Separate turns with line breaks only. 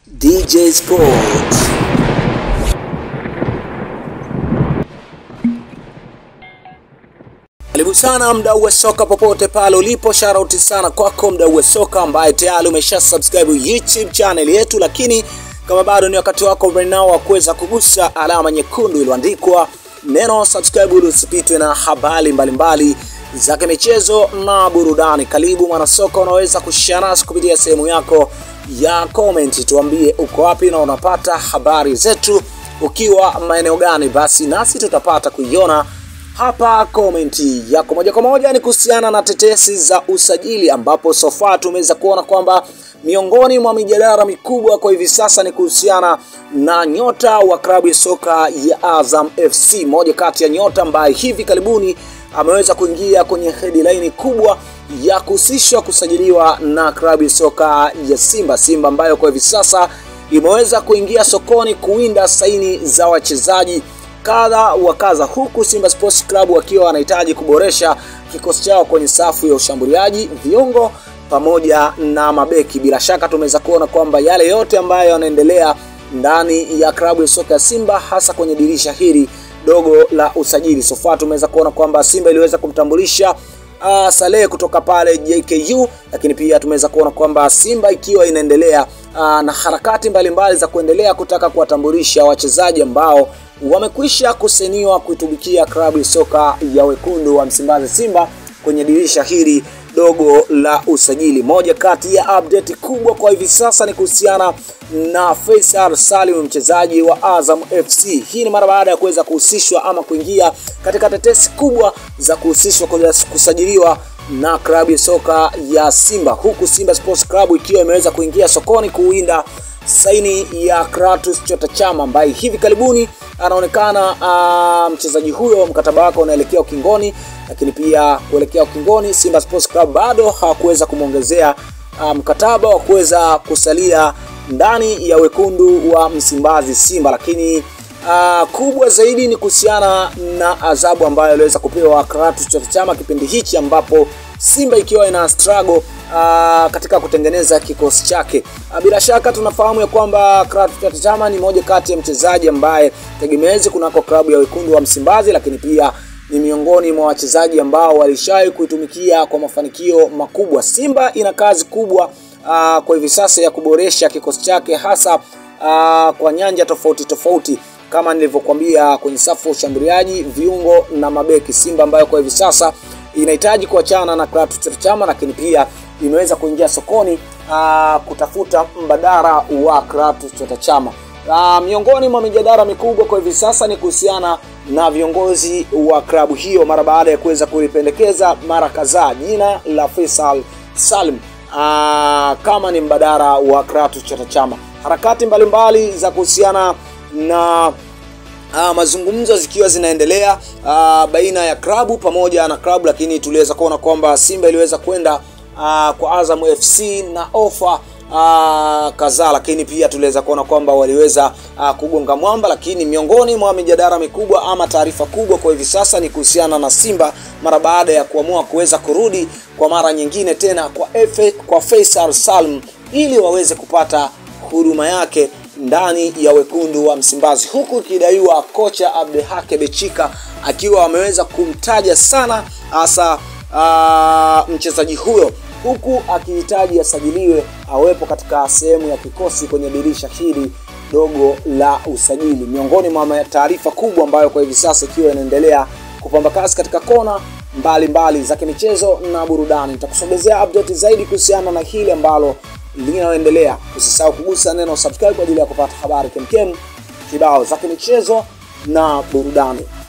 DJ Sports. Karibu sana mdau wa soka popote pale ulipo, shout sana kwako mdau wa soka ambaye tayari umesha subscribe YouTube channel yetu, lakini kama bado ni wakati wako right now wa kuweza kugusa alama nyekundu iliyoandikwa neno subscribe ili usipitwe na habari mbalimbali za kimichezo na burudani. Karibu mwanasoka, unaweza kushare nasi kupitia sehemu yako ya comment, tuambie uko wapi na unapata habari zetu ukiwa maeneo gani, basi nasi tutapata kuiona hapa komenti yako moja kwa moja. Ni kuhusiana na tetesi za usajili, ambapo sofa tumeweza kuona kwamba miongoni mwa mijadala mikubwa kwa hivi sasa ni kuhusiana na nyota wa klabu ya soka ya Azam FC, moja kati ya nyota ambaye hivi karibuni ameweza kuingia kwenye headline kubwa ya kuhusishwa kusajiliwa na klabu ya soka ya Simba. Simba ambayo kwa hivi sasa imeweza kuingia sokoni kuwinda saini za wachezaji kadha wa kadha, huku Simba Sports Club wakiwa wanahitaji kuboresha kikosi chao kwenye safu ya ushambuliaji, viungo pamoja na mabeki. Bila shaka tumeweza kuona kwamba yale yote ambayo yanaendelea ndani ya klabu ya soka ya Simba, hasa kwenye dirisha hili dogo la usajili. Sofa tumeweza kuona kwamba Simba iliweza kumtambulisha uh, Saleh kutoka pale JKU, lakini pia tumeweza kuona kwamba Simba ikiwa inaendelea uh, na harakati mbalimbali mbali za kuendelea kutaka kuwatambulisha wachezaji ambao wamekwisha kuseniwa kuitumikia klabu ya soka ya wekundu wa Msimbazi Simba kwenye dirisha hili dogo la usajili. Moja kati ya update kubwa kwa hivi sasa ni kuhusiana na Faisal Salim, mchezaji wa Azam FC. Hii ni mara baada ya kuweza kuhusishwa ama kuingia katika tetesi kubwa za kuhusishwa kusajiliwa na klabu ya soka ya Simba, huku Simba Sports Club ikiwa imeweza kuingia sokoni kuwinda saini ya Kratos Chota Chama ambaye hivi karibuni anaonekana uh, mchezaji huyo mkataba wake unaelekea ukingoni, lakini pia kuelekea ukingoni, Simba Sports Club bado hawakuweza kumwongezea uh, mkataba wa kuweza kusalia ndani ya wekundu wa Msimbazi Simba, lakini uh, kubwa zaidi ni kuhusiana na adhabu ambayo aliweza kupewa Kratos Chota Chama kipindi hichi ambapo Simba ikiwa ina struggle uh, katika kutengeneza kikosi chake. Uh, bila shaka tunafahamu ya kwamba Kratos Chama ni moja kati ya mchezaji ambaye tegemezi kunako klabu ya wekundu wa Msimbazi, lakini pia ni miongoni mwa wachezaji ambao walishawahi kuitumikia kwa mafanikio makubwa. Simba ina kazi kubwa uh, kwa hivi sasa ya kuboresha kikosi chake hasa uh, kwa nyanja tofauti tofauti kama nilivyokuambia kwenye safu ya ushambuliaji, viungo na mabeki. Simba ambayo kwa hivi sasa inahitaji kuachana na Kratos Chama, lakini pia imeweza kuingia sokoni aa, kutafuta mbadala wa Kratos Chama. Aa, miongoni mwa mijadala mikubwa kwa hivi sasa ni kuhusiana na viongozi wa klabu hiyo mara baada ya kuweza kulipendekeza mara kadhaa jina la Faisal Salim aa, kama ni mbadala wa Kratos Chama. Harakati mbalimbali mbali za kuhusiana na Uh, mazungumzo zikiwa zinaendelea uh, baina ya klabu pamoja na klabu, lakini tuliweza kuona kwamba Simba iliweza kwenda uh, kwa Azam FC na ofa uh, kadhaa, lakini pia tuliweza kuona kwamba waliweza uh, kugonga mwamba. Lakini miongoni mwa mijadala mikubwa ama taarifa kubwa kwa hivi sasa ni kuhusiana na Simba mara baada ya kuamua kuweza kurudi kwa mara nyingine tena kwa Efe, kwa Faisal Salm ili waweze kupata huduma yake ndani ya wekundu wa Msimbazi, huku ikidaiwa kocha Abdelhake Bechika akiwa ameweza kumtaja sana hasa uh, mchezaji huyo, huku akihitaji asajiliwe awepo katika sehemu ya kikosi kwenye dirisha hili dogo la usajili. Miongoni mwa taarifa kubwa ambayo kwa hivi sasa ikiwa inaendelea kupamba kasi katika kona mbalimbali za kimichezo na burudani, nitakusogezea update zaidi kuhusiana na hili ambalo linaloendelea. Usisahau kugusa neno subscribe kwa ajili ya kupata habari kemkem kibao za kimichezo na burudani.